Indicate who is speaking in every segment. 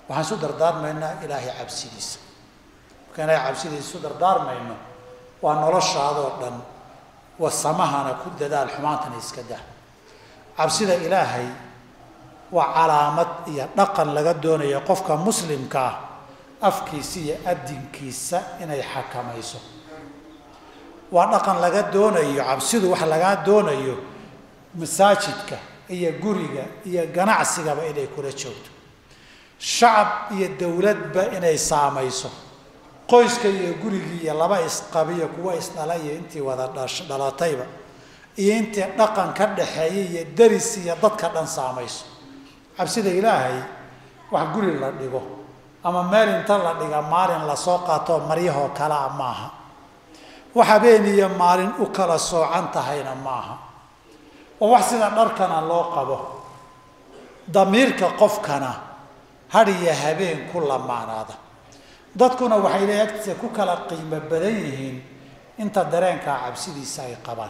Speaker 1: waxaan isu dardaarmaynaa ilaahay cabsidiisa markaan ilaahay cabsidiisa isu dardaarmayno waa noloshaadoo dhan wasamahana ku dadaal xumaantana iska dah cabsida ilaahay waa calaamad iyo dhaqan laga doonayo qofka muslimka ah afkiisa iyo adinkiisa inay xakamayso waa dhaqan laga doonayo cabsidu wax lagaa doonayo masaajidka iyo guriga iyo ganacsigaba inay kula joogto shacab iyo dowladba inay saamayso qoyska iyo gurigii iyo laba isqabiyo kuwa isdhala iyo intii wada dhalatayba iyo intii dhaqan ka dhaxeeya iyo deris iyo dadka dhan saamayso cabsida ilaahay wax guri la dhigo ama meel inta la dhiga maalin lasoo qaatoo maryahoo kalea maaha wax habeen iyo maalin u kala soocan tahayna maaha oo wax sida dharkana loo qabo damiirka qofkana had iyo habeen ku lamaanaada dadkuna waxay le agtiisa ku kala qiimo badan yihiin inta dareenkaa cabsidiisa ay qabaan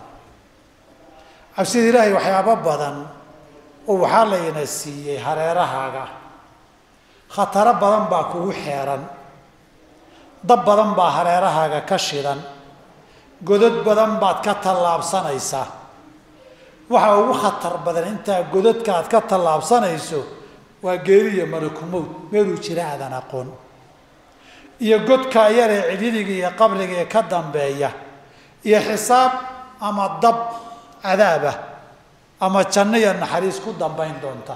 Speaker 1: cabsida ilaahay waxyaabo badan oo waxaa layna siiyey hareerahaaga khataro badan baa kugu xeeran dab badan baa hareerahaaga ka shidan godad badan baad ka tallaabsanaysaa waxa ugu khatar badan intaa godadka aad ka tallaabsanayso waa geeriya malakumowd meeluu jira aadan aqoon iyo godka yaree cidhidiga iyo qabriga ee ka dambeeya iyo xisaab ama dab cadaabah ama janno iyo naxariis ku dambayn doonta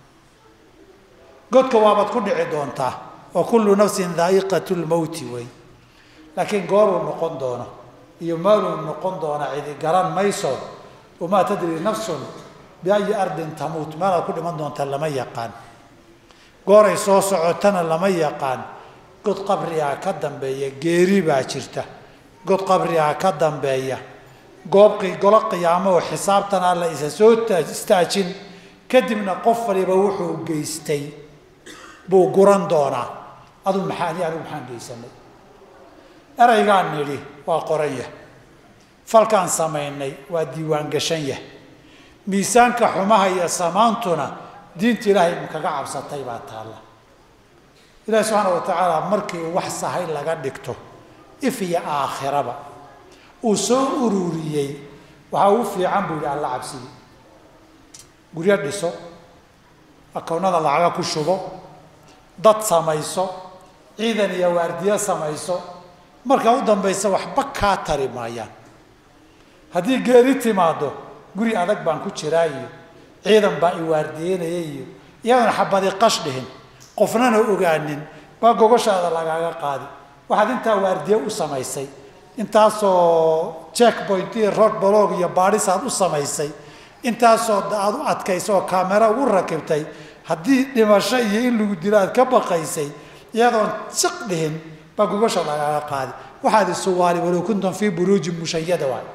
Speaker 1: godka waabaad ku dhici doontaa wa kullu nafsin daa'iqat lmowti wey laakiin gooruu noqon doono iyo maaluu noqon doona cidi garan mayso wamaa tadri nafsun biayi ardin tamuut meelaad ku dhiman doonta lama yaqaan gooray soo socotana lama yaqaan god qabrigaa ka dambeeya geeri baa jirta god qabrigaa ka dambeeya goobqi golo qiyaamo oo xisaabtan alla isa soo istaajin kadibna qof waliba wuxuu geystay buu guran doonaa adu maxaa ani anigu maxaan geysanay eraygaan nidhi waa qoran yah falkaan samaynay waa diiwaan gashan yah miisaanka xumaha iyo samaantuna diinta ilaahay ma kaga cabsatay baa taalla ilaahi subxaana wa tacaala markii uu wax sahay laga dhigto if iyo aakhiraba uu soo ururiyey waxaa ugu fiican buu yihi alla cabsigi guryo dhiso akownada lacaga ku shubo dad samayso ciidan iyo waardiyo samayso markaa u dambaysa waxba kaa tari maayaan haddii geeri timaado guri adag baan ku jiraa iyo ciidan baa i waardiyeynaya iyo iyadoona xabadi qash dhihin qofnana ogaanin baa gogoshaada lagaaga qaadi waxaad intaa waardiye u samaysay intaasoo checkpoint iyo road blog iyo baadhis aad u samaysay intaasoo aad u adkaysa oo kaamera ugu rakibtay haddii dhimasho iyo in lagu dilo aad ka baqaysay iyadoon siq dhihin baa gogosha lagaaga qaadi waxaad isuwaali walow kuntum fii buruujin mushayada waay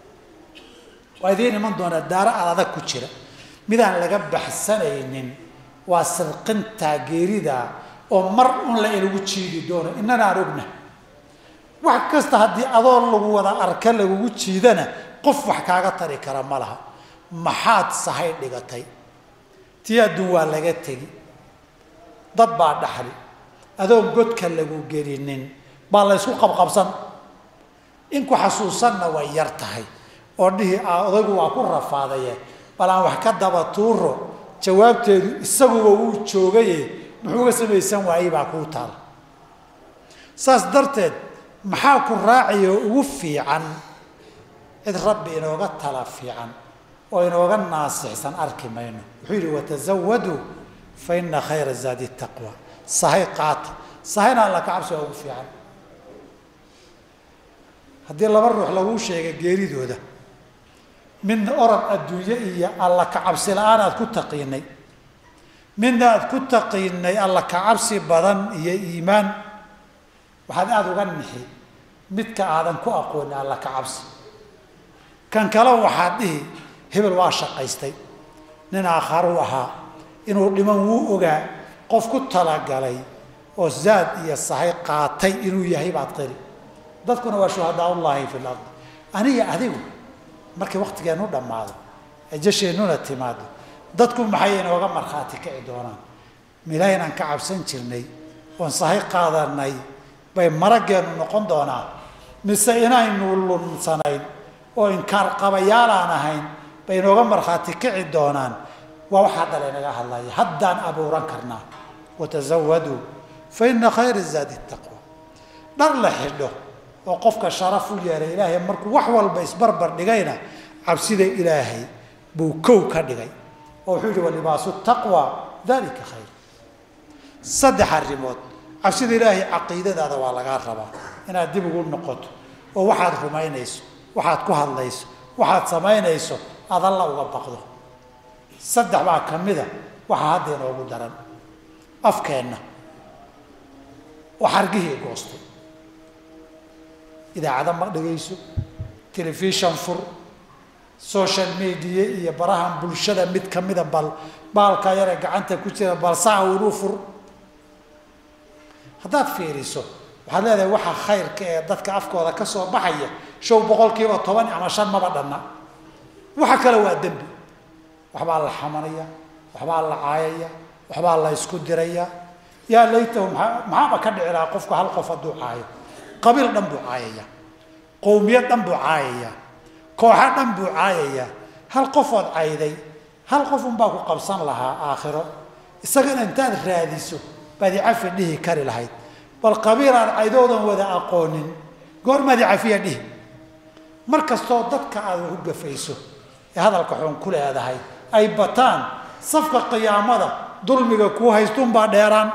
Speaker 1: waa idiin iman doonaa daaro aad adag ku jira midaan laga baxsanaynin waa sirqintaa geerida oo mar un la inagu jiidi doono innana aan ogna wax kasta haddii adoo lagu wada arka lagugu jiidana qof wax kaaga tari kara ma laha maxaad sahay dhigatay tii adduun waa laga tegi dad baa dhaxli adoon godka lagu gelinin baa la ysku qabqabsan in ku xasuusanna way yar tahay oo dhihi odaygu waa ku rafaadaye bal aan wax ka daba tuuro jawaabteedu isaguba wuu joogaye muxuuga samaysan waayey baa kuu taal saas darteed maxaa ku raaciyo ugu fiican cid rabbi inooga tala fiican oo inooga naasixsan arki mayno wuxuu yidhi watazawaduu fa ina khayra zaadi taqwa sahay qaata sahayna alla ka cabsiga ugu fiican haddii laba ruux laguu sheega geeridooda midna orod adduunye iyo alla ka cabsi la-aan aad ku taqiinay midna aad ku taqiinay alla ka cabsi badan iyo iimaan waxaad aada uga nixi midka aadan ku aqoonin alla ka cabsi kan kale waxaad dhihi hebel waa shaqaystay nin aakharuu ahaa inuu dhiman wuu ogaa qof ku talagalay oo zaad iyo sahay qaatay inuu yahay baad qiri dadkuna waa shuhadaa ullaahi fi lard aniga adigu markii waktigeenu dhammaado ee jasheennuna timaado dadku maxay inooga markhaati kici doonaan milaahi inaan ka cabsan jirnay oon sahay qaadanay bay maraggeenu noqon doonaa mise inaynu lunsanayn oo inkaar qabayaalaan ahayn bay inooga markhaati kici doonaan waa wax hadda laynaga hadlaya haddaan abuuran karnaa watazawaduu fa ina khayra zaadi taqwa dhar la xidho oo qofka sharaf u yeelay ilaahay markuu wax walba isbarbar dhigayna cabsida ilaahay buu kow ka dhigay oo wuxuu yihi walibaasu taqwa dalika khayr saddex arrimood cabsida ilaahay caqiidadaada waa lagaa rabaa inaad dib ugu noqoto oo waxaad rumaynayso waxaad ku hadlayso waxaad samaynayso aad alla uga baqdo saddex baa ka mida waxaa hadda inoogu daran afkeenna oo xargihii goostay idaacada ma dhegayso telefishon fur social media iyo barahan bulshada mid kamida bal baalka yaree gacanta ku jira bal saca unu fur haddaad fiiriso waxaad leedahay waxa khayrka ee dadka afkooda ka soo baxaya show boqol kiiba toban ama shan maba dhanna waxa kale waa dembi waxbaa la xamanaya waxbaa la caayaya waxbaa la isku diraya yaa laytahu maa maxaaba ka dhici lahaa qofku hal qof hadduu caayo qabiil dhan buu caayaya qowmiyad dhan buu caayaya kooxo dhan buu caayaya hal qofood cayday hal qof unbaa ku qabsan lahaa aakhiro isagana intaad raadiso baad icafi dhihi kari lahayd bal qabiil aan caydoodan wada aqoonin goormaad icafiya dhihi mar kastoo dadka aad wax u gafayso ee hadalka xun ku leedahay ay bataan safka qiyaamada dulmiga kuu haystuunbaa dheeraan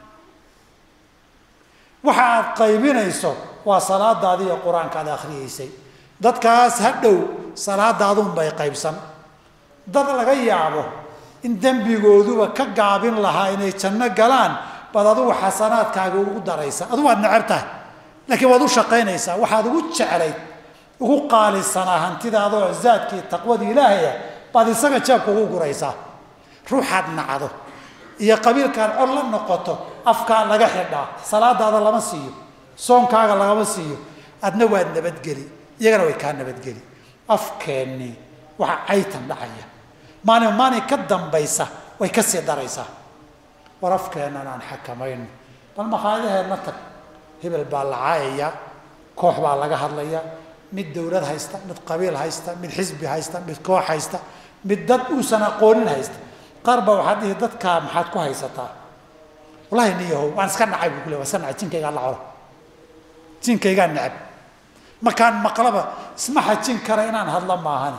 Speaker 1: waxa aad qaybinayso waa salaadaadii iyo qur-aanka aad akhriyeysay dadkaas ha dhow salaadaaduunbay qaybsan dad laga yaabo in dembigooduba ka gaabin lahaa inay janno galaan baad adugu xasanaadkaaga ugu daraysa adugu waad necab tahay laakiin waad u shaqaynaysaa waxaad ugu jeclayd ugu qaalisanaa hantidaadoo zaadkii taqwadii ilaahaya baad isaga jeebka ugu guraysaa ruuxaad nacdo iyo qabiilkaad cod la noqoto afkaa laga xidhaa salaadaada lama siiyo soonkaaga lagama siiyo adna waad nabadgeli iyagana way kaa nabadgeli afkeennii waxa caytan dhacaya maalin maalin ka dambaysa way ka sii daraysaa war afkeennan aan xakamayno bal makhaayadaheenna tag hebel baa la caayaya koox baa laga hadlaya mid dawlad haysta mid qabiil haysta mid xisbi haysta mid koox haysta mid dad uusan aqoonin haysta qaar baa waxaad dhihi dadkaa maxaad ku haysataa wallahi niyahow waan iska nacay buu kule waan iska nacay jinkaygaa la colo jinkaygaa necab markaan maqlaba isma xajin kara inaan hadla maahani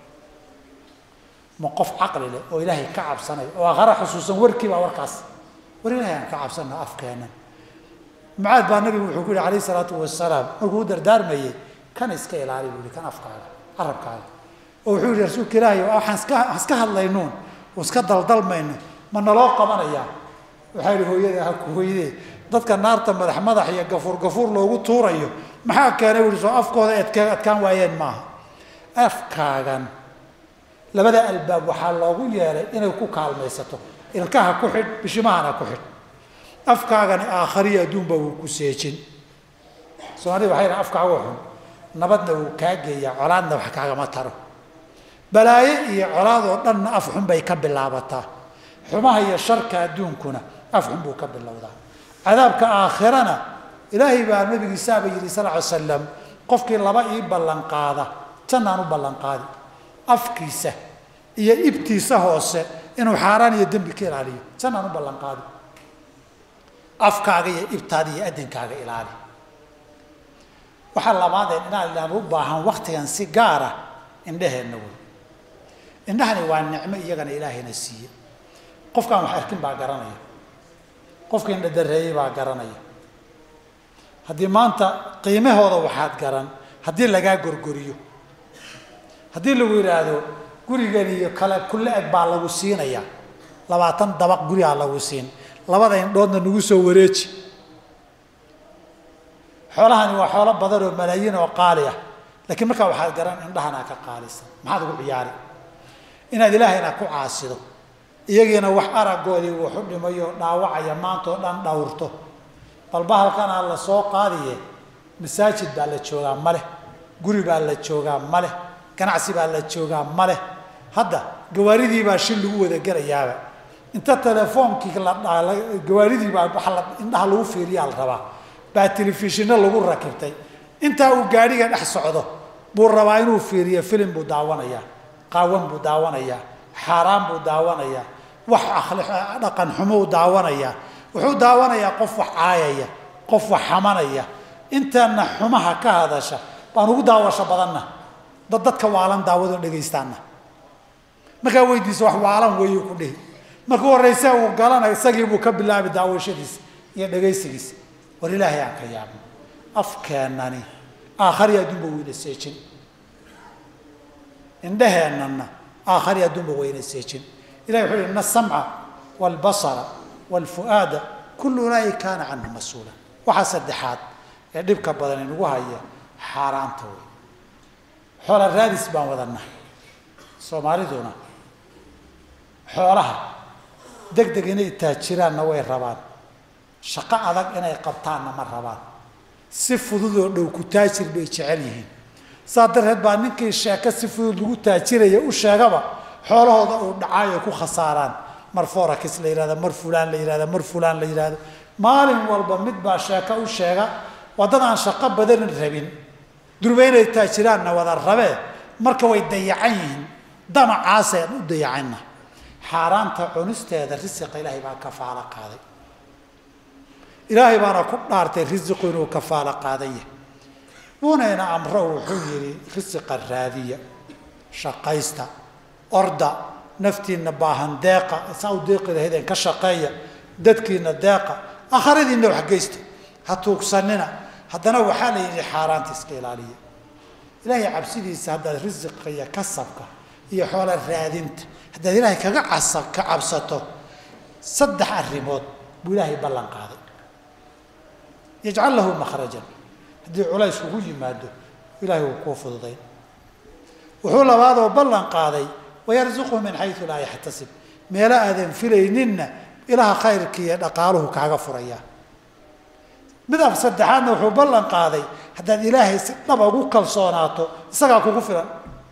Speaker 1: ma qof caqli leh oo ilaahay ka cabsanay oo aqara xusuusan warkii baa warkaas war ilaahay aan ka cabsana afkeenan mucaad baa nabigu wuxuu ku yihi alayh isalaatu wasalaam markuu u dardaarmayey kan iska ilaali buu yihi kan afkaaga carabkaaga oo wuxuu yihi rasuulka ilaahay waxaan iska aan iska hadlaynuun oo iska daldalmayno ma naloo qabanayaa waxaa yihi hooyada ha ku hooydee dadka naarta madax madax iyo gafuur gafuur loogu tuurayo maxaa keenay u yihi soo afkooda adk adkaan waayeen maaha afkaagan labada albaab waxaa loogu yeelay inay ku kaalmaysato ilkaha ku xidh bishimahana ku xidh afkaagani aakhariyo adduunba wuu ku seejin soomaalida waxay dhahan afkaagu xun nabadna wuu kaa geeyaa colaadna wax kaagama taro balaayo iyo colaad oo dhanna af xun bay ka bilaabataa xumaha iyo sharka adduunkuna af xun buu ka bilowdaa cadaabka aakhirana ilaahay baa nabigiisaaba yidhi sal ly slam qofkii laba ii ballanqaada jannaan u ballanqaadi afkiisa iyo ibtiisa hoose inuu xaaraan iyo dembi ka ilaaliyo jannaan u ballanqaadi afkaaga iyo ibtaada iyo addankaaga ilaali waxaa labaadeen inaan ilaan u baahan waktigan si gaara indhaheenna wey indhahani waa nicmo iyagana ilaahayna siiye qofkaan wax arkin baa garanaya qofka indhadareeyey baa garanaya haddii maanta qiimahooda waxaad garan haddii lagaa gorgoriyo haddii lagu yidhaahdo gurigan iyo kale kulle eg baa lagu siinaya labaatan dabaq gurigaa lagu siin labada indhoodna nagu soo wareeji xoolahani waa xoolo badan oo malaayiin oo qaali ah laakiin markaa waxaad garan indhahanaa ka qaalisan maxaad ugu ciyaari inaad ilaahayna ku caasido iyagiina wax aragoodii waxu dhimayo dhaawacaya maanta oo dhan dhawrto balba halkanaa la soo qaadiye masaajid baa la joogaa maleh guri baa la joogaa maleh ganacsi baa la joogaa maleh hadda gawaaridii baa shil lagu wada gelayaaba inta telefoonkii la gawaaridii baa waa la indhaha lagu fiiriyaa la rabaa baa telefishinno lagu rakibtay intaa uu gaadhiga dhex socdo buu rabaa inuu fiiriyo filim buu daawanayaa qaawan buu daawanayaa xaaraan buu daawanayaa wax dhaqan xumuu daawanayaa wuxuu daawanayaa qof wax caayaya qof wax xamanaya intaana xumaha ka hadasha baan ugu daawasho badanna dad dadka waalan daawado dhegaystaana markaa weydiisa wax waalan weeyu ku dhihi markuu horrayse uu galana isagii buu ka bilaabi daawashadiisa iyo dhegaysigiisa war ilaahay aan ka yaabno afkeennani aakhari adduunba weyna seejin indheheennana aakhari adduunba weyna seejin ilahi wuxuu yihi ina asamca waalbasara waalfu'aada kullu ulaahi kaana canhu mas-uula waxaa saddexaad ee dhibka badan inagu haya xaaraanta wey xoola raadis baan wadannahay soomaaliduna xoolaha deg deg inay taajiraanna way rabaan shaqo adag inay qabtaanna ma rabaan si fududoo dhow ku taajir bay jecel yihiin saa darteed baa ninkii sheeko si fudud lagu taajiraya u sheegaba xoolahooda uu dhacaayo ku khasaaraan mar forax la yihahdo mar fulaan la yihahdo mar fulaan la yihahdo maalin walba mid baa sheeko u sheega waa dad aan shaqo badanin rabin durba inay taajiraanna wada rabee marka way dayacan yihiin damacaaseen u dayacanna xaaraanta cunisteeda risiqa ilaahay baa kafaalo qaaday ilaahay baana ku dhaartay risiqu inuu kafaalo qaadan yahay wuunayna amro wuxuu yidhi risiqa raadiya shaqaysta orda naftiinna baahan deeqa saa u deeqi lahaydeen ka shaqeeya dadkiina deeqa akharadiinna waxgeysta ha tuugsanina haddana waxaa la yidhi xaaraanta iska ilaaliya ilaahay cabsidiisa haddaad risiqa iyo kasabka iyo xoola raadinta haddaad ilaahay kaga casa ka cabsato saddex arrimood buu ilaahay ballan qaaday yajcal lahu makhrajan haddii culays ugu yimaado ilaahay wuu kuu fududayn wuxuu labaadoo ballan qaaday wayarzuqhu min xayu laa yaxtasib meelo aadan filayninna ilaha khayrka iyo dhaqaaluhu kaaga furayaa mid af saddexaadna wuxuu ballan qaaday haddaad ilaahay si dhaba ugu kalsoonaato isagaa kugu filan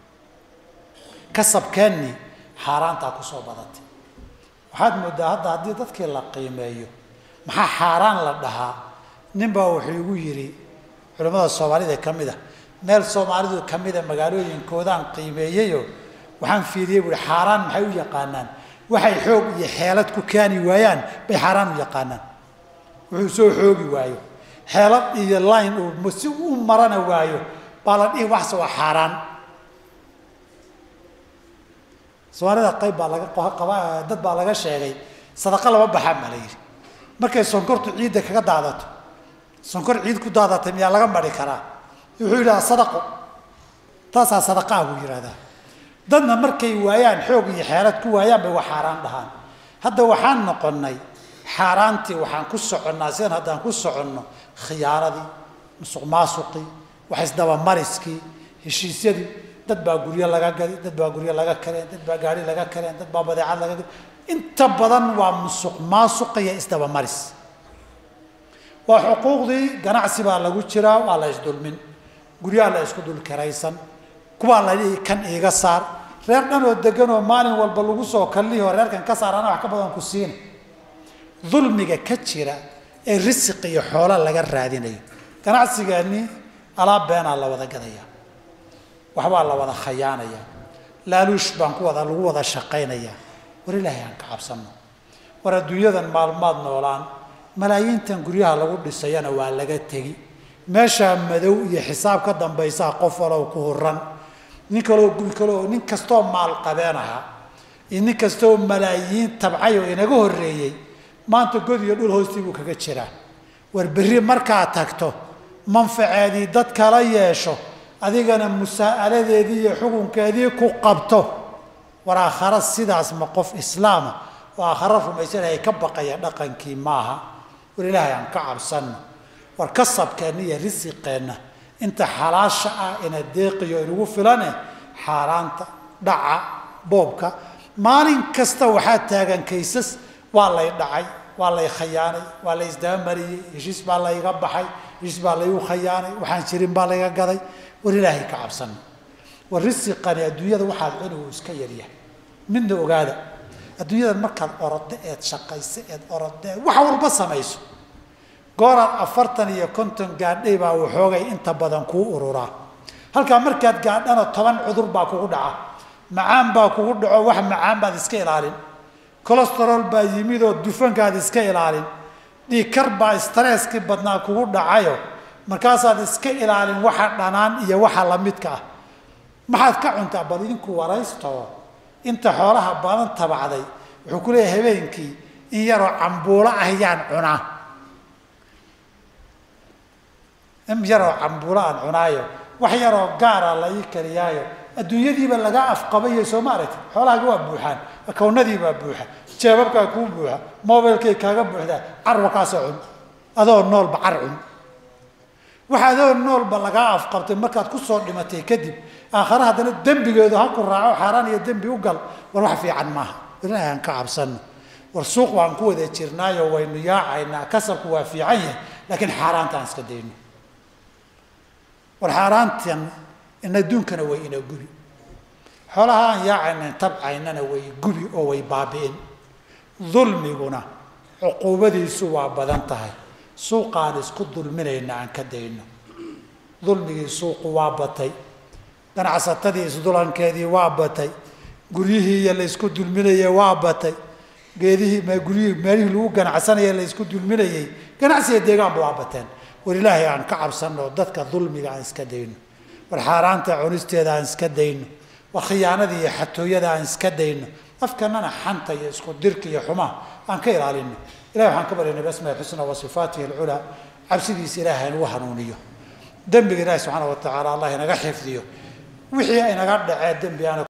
Speaker 1: kasabkeennii xaaraantaa kusoo badatay waxaad moodaa hadda haddii dadkii la qiimeeyo maxaa xaaraan la dhahaa ninbaa wuxuu igu yidhi culimmada soomaalida ka mid a meel soomaalidu ka mida magaalooyinkoodaan qiimeeyeyo waxaan fiiriyey buui xaaraan maxay u yaqaanaan waxay xoog iyo xeelad ku keeni waayaan bay xaaraan u yaqaanaan wuxuu soo xoogi waayo xeelad iyo line uu si u marana waayo baa la dhihi waxse waa xaaraan soomaalida qayb baa laga qaba dad baa laga sheegay sadaqa lama baxaan baa la yidhi markay sonkortu ciidda kaga daadato sonkor ciid ku daadatay miyaa laga mari karaa wuxuu yidhaha sadaqo taasaa sadaqaa buu yidhahdaa dadna markay waayaan xoog iyo xeelad ku waayaan bay wax xaaraan dhahaan hadda waxaan noqonnay xaaraantii waxaan ku soconnaa sidan haddaan ku soconno khiyaaradii musuq maasuqii wax isdabamariskii heshiisyadii dad baa guryo laga gadi dad baa guryo laga kareen dad baa gaari laga kareen dad baa badeecad laga gadi inta badan waa musuq maasuq iyo isdabamaris waa xuquuqdii ganacsi baa lagu jiraa waa la isdulmin guryaha la isku dul karaysan kuwaa la dhihi kan iiga saar reer dhan oo degan oo maalin walba lagu soo kallihi oo reerkan ka saar ana wax ka badan ku siina dulmiga ka jira ee risiq iyo xoola laga raadinayo ganacsigeennii alaab beenaa la wada gadaya waxbaa la wada khayaanaya laaluush baan ku wada lagu wada shaqaynayaa war ilaahay aan ka cabsanno war adduunyadan maalmaad noolaan malaayiintan guryaha lagu dhisayana waa laga tegi meeshaa madow iyo xisaab ka dambaysaa qof walow ku huran nin kaloo guri kale oo nin kastoo maalqabeen ahaa iyo nin kastoo malaayiin tabcay oo inaga horreeyey maanta god iyo dhul hoostii buu kaga jiraa war berri markaad tagto manfaceedii dad kala yeesho adigana musaa'aladeedii iyo xukunkeedii ku qabto war aakhara sidaas ma qof islaama oo aakharo rumaysanahay ka baqaya dhaqankii maaha war ilaahay aan ka cabsanno war kasabkeenna iyo risiqeenna inta xalaasha ah ina deeqiyo inagu filane xaaraanta dhaca boobka maalin kasta waxaa taagan kaysas waa lay dhacay waa lay khayaanay waa la isdabamariyey heshiis baa layga baxay heshiis baa laygu khayaanay waxaan jirin baa layga gaday war ilaahay ka cabsanno war risiqani adduunyada waxaad cuni uu iska yaryahay midna ogaada adduunyadan markaad orodo eed shaqayso eed orodo eed wax walba samayso gooraad afartan iyo konton gaadhay baa waxoogay inta badan kuu ururaa halkaa markaad gaadhana toban cudur baa kugu dhaca macaan baa kugu dhaco wax macaan baad iska ilaalin colestarol baa yimid oo dufankaad iska ilaalin dhiikar baa stresskii badnaa kugu dhacayo markaasaad iska ilaalin waxa dhanaan iyo waxa lamidka ah maxaad ka cuntaa bal idinku waraysto inta xoolaha badan tabacday wuxuu ku leeyahay habeenkii in yaroo cambuulo ah yaan cunaa in yaroo cambuulo aan cunaayo wax yaroo gaara la ii kariyaayo adduunyadiiba lagaa afqabayo soo ma aragti xoolahaaga waa buuxaan akownadii baa buuxa jeebabkaa kuu buuxa mobilkay kaaga buuxdaa carwa kaasoo cun adoo noolba car cun waxa adoo noolba lagaa afqabtay markaad kusoo dhimatay kadib aakhare haddana dembigeedu ha ku raaco xaaraan iyo dembi u gal war wax fiican maaha ilaahay aan ka cabsano war suuq baan ku wada jirnaayo waynu yaacaynaa kasabku waa fiican yahay laakiin xaaraantaan iska dayno war xaaraantan in adduunkana way ina gubi xoolaha aan yaacaynan tabcaynana way gubi oo way baabi'in dulmiguna cuquubadiisu waa badan tahay suuqaan isku dulminayna aan ka dayno dulmigii suuqu waa batay ganacsatadii isdulankeedii waa batay guryihii iyo laysku dulminayey waa batay geedihii guryihii meelihii lagu ganacsanayay laysku dulminayey ganacsiga deegaanba waa bateen war ilaahay aan ka cabsanno dadka dulmiga aan iska dayno war xaaraanta cunisteeda aan iska dayno war khiyaanada iyo xatooyada aan iska dayno afkanana xanta iyo isku dirka iyo xumaha aan ka ilaalino ilahi waxaan ka baryana basmail xusna wa sifaatihi alculaa cabsidiisa ilaahay nagu hanuuniyo dembiga ilaahi subxaana wa tacaala allah inaga xifdiyo wixii inaga dhacee dembi ana